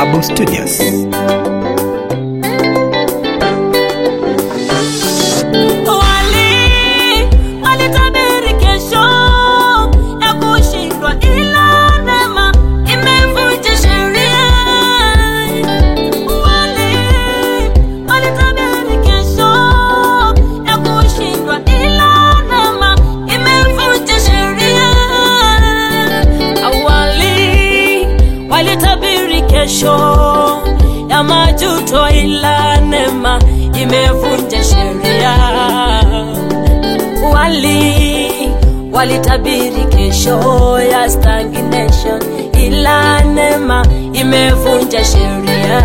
Bawabu Studios. Wali walitabiri kesho ya kushindwa, ila neema imevunja sheria. Wali walitabiri kesho ya kushindwa, ila neema imevunja sheria. Awali walitabiri kesho ya majuto, ila neema imevunja sheria. Wali walitabiri kesho ya stagnation, ila neema imevunja sheria.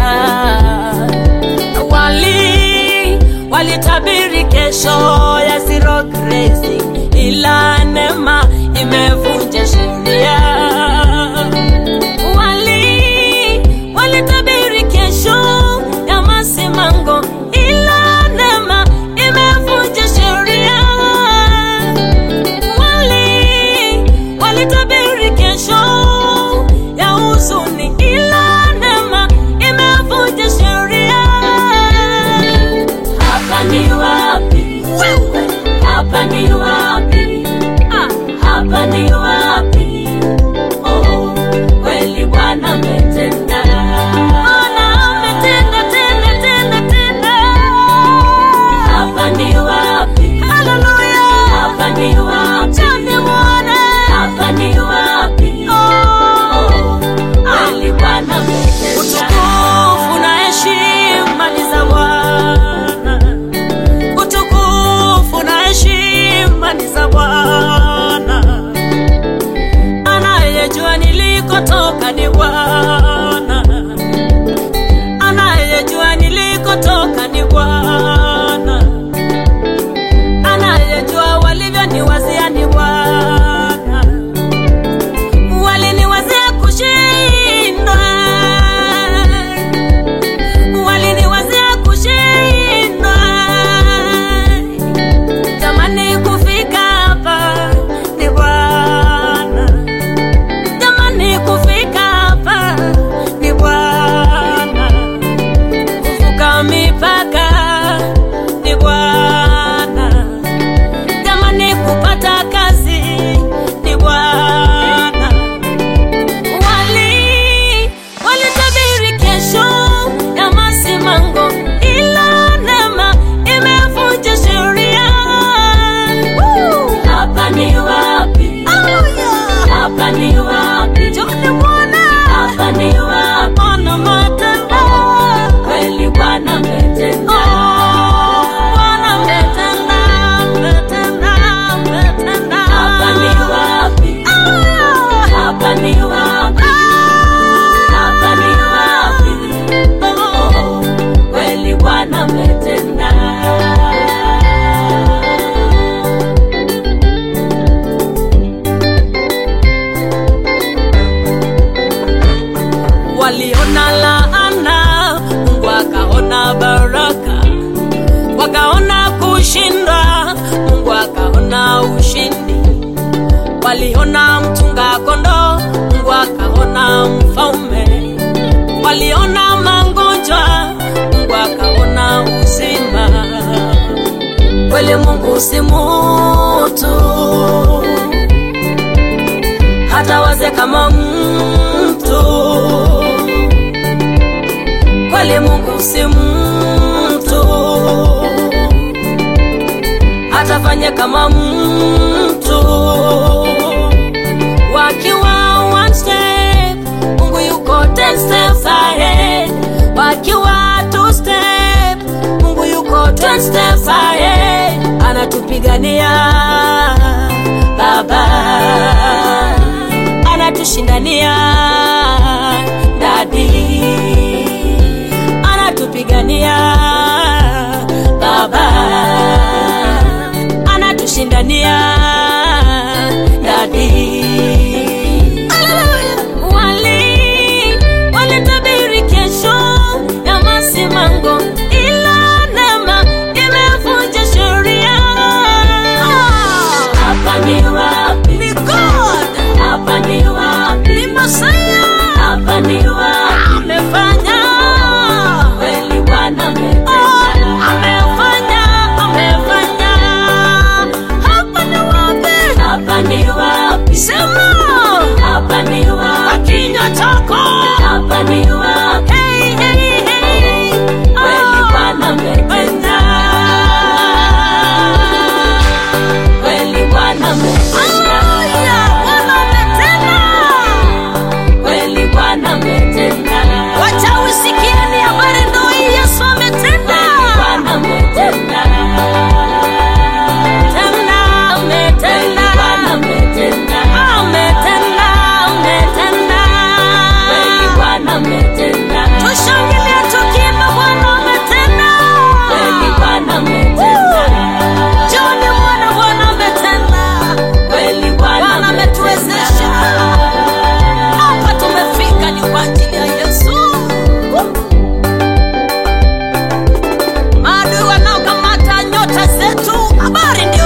Wali walitabiri kesho ya zero grazing, ila neema imevunja sheria wali walitabiri kesho ya masimango, ila neema imevunja sheria. Wali walitabiri kesho ya huzuni, ila neema imevunja sheria. Hapa ni wapi? Hapa ni wapi? Ah, hapa ni wapi? Oh, kweli Bwana ametenda. Bwana ametenda, tenda, tenda, tenda. Hapa ni wapi? Haleluya. Hapa ni wapi? Chani Bwana. Hapa ni wapi? Oh, kweli Bwana ametenda. Utukufu na heshima ni za Bwana. Utukufu na heshima ni za Bwana anayejua nilikotoka ni Bwana, anayejua nilikotoka ni Bwana, anayejua walivyoniwazia ni Bwana. Waliniwazia kushindwa, waliniwazia kushindwa, tamani kufika hapa ni Bwana Jamani, kufika hapa ni Bwana, kuvuka mipaka ni Bwana. Jamani, kupata kazi ni Bwana. Wali walitabiri kesho ya masimango, ila neema imevunja sheria. Woo! Hapa ni wapi? Hapa ni wapi? Joni Bwana. Hapa ni wapi? Bwana ametenda. Kweli Bwana ametenda. Bwana ametenda, ametenda, ametenda. Hapa ni wapi? Hapa ni wapi? Hapa ni wapi? Oh, kweli Bwana ametenda. waliona laana, Mungu akaona baraka, wakaona kushindwa, Mungu akaona ushindi. Waliona mchunga kondoo, Mungu akaona mfalme. Waliona magonjwa, Mungu akaona uzima. Kweli Mungu si mutu hata waze kama mtu. Kweli Mungu si mtu, hatafanya kama mtu. Wakiwa one step, Mungu yuko ten steps ahead. Wakiwa two step, Mungu yuko ten steps ahead. Anatupigania Baba anatushindania dadi, anatupigania baba, anatushindania dadi. Wali walitabiri kesho ya masimango, ila neema imevunja sheria. Hapa ni wapi? Ni God. Hapa ni wapi? Ni Masai sema Napaniwa, kwa kinywa chako napaniwa, Hey, hey, hey. kweli Oh, Bwana ametenda, kweli Bwana ametenda, Hallelujah, Bwana ametenda. kweli Bwana ametenda, Wacha usikieni habari ndo hii Yesu ametenda. kweli Bwana ametenda, Tenda, kweli ametenda. Bwana ametenda, Ametenda, ametenda. kweli Bwana ametenda, Tushangilie tukiimba Bwana ametenda. kweli Bwana ametenda, Jioni Bwana, Bwana ametenda. kweli Bwana Bwana ametuwezesha. Hapa tumefika ni kwa ajili ya Yesu. Maadui wanaokamata nyota zetu, habari